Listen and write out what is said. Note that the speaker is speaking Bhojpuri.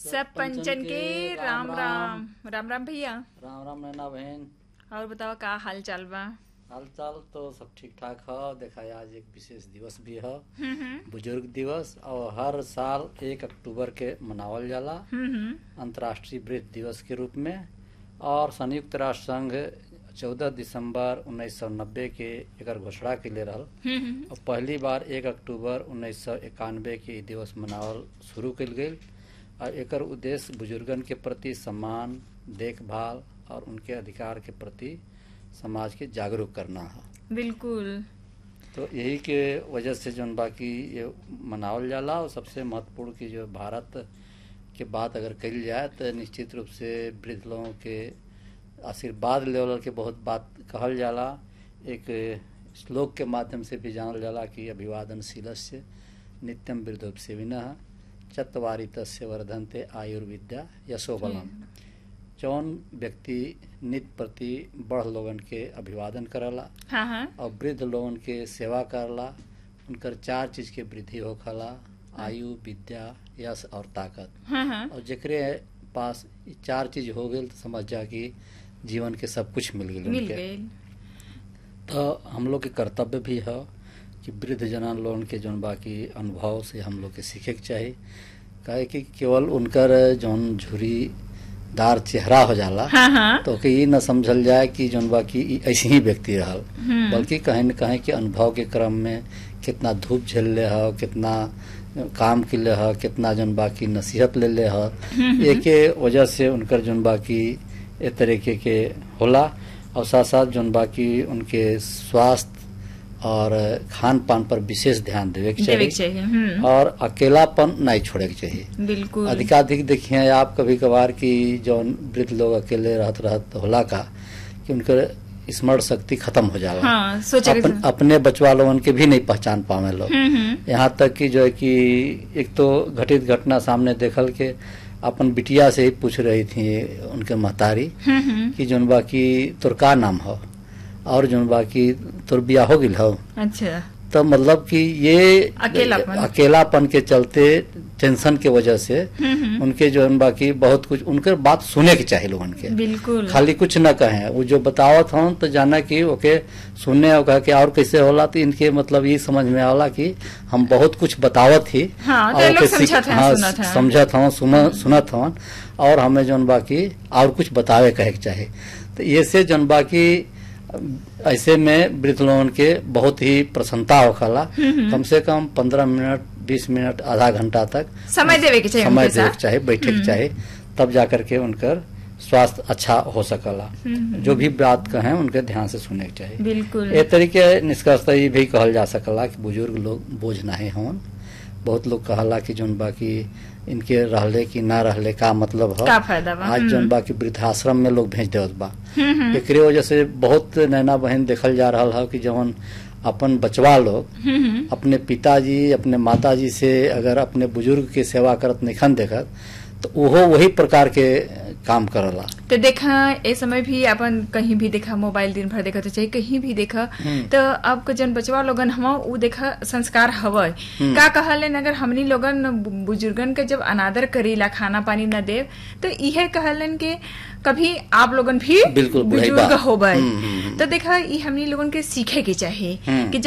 सब पंचन के राम राम राम राम भैया राम राम नैना बहन और बताओ का हाल चाल बा हाल चाल तो सब ठीक ठाक है देखा है आज एक विशेष दिवस भी है हम्म हम्म बुजुर्ग दिवस और हर साल एक अक्टूबर के मनावल जाला हम्म, हम्म अंतर्राष्ट्रीय वृद्ध दिवस के रूप में और संयुक्त राष्ट्र संघ 14 दिसंबर 1990 के एकर घोषणा के लिए रहल हम्म, हम्म और पहली बार एक अक्टूबर उन्नीस सौ इक्यानवे के ई दिवस मनावल शुरू कल गई और एकर उद्देश्य बुजुर्गन के प्रति सम्मान देखभाल और उनके अधिकार के प्रति समाज के जागरूक करना है बिल्कुल तो यही के वजह से जौन बाकी ये मनावल जाला और सबसे महत्वपूर्ण की जो भारत के बात अगर कही जाए तो निश्चित रूप से वृद्ध लोगों के आशीर्वाद लेवल के बहुत बात कहल जाला एक श्लोक के माध्यम से भी जानल जाला कि अभिवादनशीलस्य नित्यम वृद्धोपसेविनः चत्वारि तस्य वर्धन्ते आयुर्विद्या यशोबलम जौन व्यक्ति नित्य प्रति बड़ लोगन के अभिवादन करला हाँ हाँ और वृद्ध लोगन के सेवा करला उनकर चार चीज के वृद्धि होखला आयु विद्या यश और ताकत हाँ हाँ और जेकरे पास ई चार चीज हो गई तो समझ जा कि जीवन के सब कुछ मिल गई मिल उनके गई तो हम लोग के कर्तव्य भी है कि वृद्ध जना लोगन के जौन बाकी अनुभव से हम लोग के सीखे के चाही काहे कि केवल उनकर जौन झुरीदार चेहरा हो जाला हाँ हाँ तो के ये न समझल जाए कि जौन बाकी ई ऐसे ही व्यक्ति रहल हम्म। बल्कि कहीं न कहीं के अनुभव के क्रम में कितना धूप झेलले ह कितना काम के लिए ह कितना जौन बाकी नसीहत ले ले ह एके वजह से उनकर जौन बाकी ए तरीके के होला और साथ साथ जौन बाकी उनके स्वास्थ्य और खान पान पर विशेष ध्यान देवे के देवे के चाहिए चाहिए हम्म और अकेलापन नहीं छोड़े के चाहिए बिल्कुल अधिकाधिक देखिए आप कभी कभार की जौन वृद्ध लोग अकेले रहत रहत होला का कि उनकर स्मरण शक्ति खत्म हो जाला हाँ सोचे अपन, अपने बचवा लोगन के भी नहीं पहचान पावे लोग हम्म हम्म यहाँ तक कि जो है कि एक तो घटित घटना सामने देखल के अपन बिटिया से ही पूछ रही थी उनके महतारी हम्म हम्म कि जौन बाकी तोर का नाम हो और जौन बाकी तोर बिया हो गिल हो अच्छा तो मतलब कि ये अकेलापन। अकेलापन के चलते टेंशन के वजह से हम्म हम्म उनके जो है बाकी बहुत कुछ उनके बात सुने के चाहिए लोगन के बिल्कुल खाली कुछ न कहें वो जो बतावत हूँ तो जाना कि ओके सुनने और कहा कि और कैसे होला तो इनके मतलब ये समझ में आवला कि हम बहुत कुछ बतावत ही हाँ, तो और ये लोग ओके सीख- समझत हैं, हाँ, सुनत हैं। समझत हूँ सुन सुनत हूँ और हमें जौन बाकी और कुछ बतावे कहे के चाहे तो ये से जौन बाकी ऐसे में वृद्ध लोगन के बहुत ही प्रसन्नता होखला कम से कम पंद्रह मिनट बीस मिनट आधा घंटा तक समय देवे के चाहिए समय उनके देवे साथ के चाहे बैठे के चाहे तब जाकर के उनकर स्वास्थ्य अच्छा हो सकला जो भी बात कहें उनके ध्यान से सुने के चाहिए बिल्कुल ए तरीके निष्कर्षतः ये भी कहल जा सकला कि बुजुर्ग लोग बोझ नहीं होन बहुत लोग कहला कि जोन बाकी इनके रहले कि ना रहले का मतलब हो का फायदा बा आज हम्म। जोन बाकी वृद्धाश्रम में लोग भेज देवत बा हम्म हम्म एकरे वजह से बहुत नैना बहन देखल जा रहा है कि जवन अपन बचवा लोग हम्म हम्म अपने पिताजी अपने माताजी से अगर अपने बुजुर्ग के सेवा करत निखन देखत तो ओहो वही प्रकार के काम करला तो देखा ए समय भी अपन कहीं भी देखा मोबाइल दिन भर देखा तो चाहे कहीं भी देखा तो अब के जन बचवा लोगन हम उ देखा संस्कार हवय का कहलन अगर हमनी लोगन बु- बुजुर्गन के जब अनादर करीला खाना पानी न देव तो इहे कहलन के कभी आप लोगन भी बिल्कुल, बुढ़ई बुजुर्ग बा। होबय हम्म, हम्म, तो देखा ई हमनी लोगन के सीखे के चाहिए हम्म। कि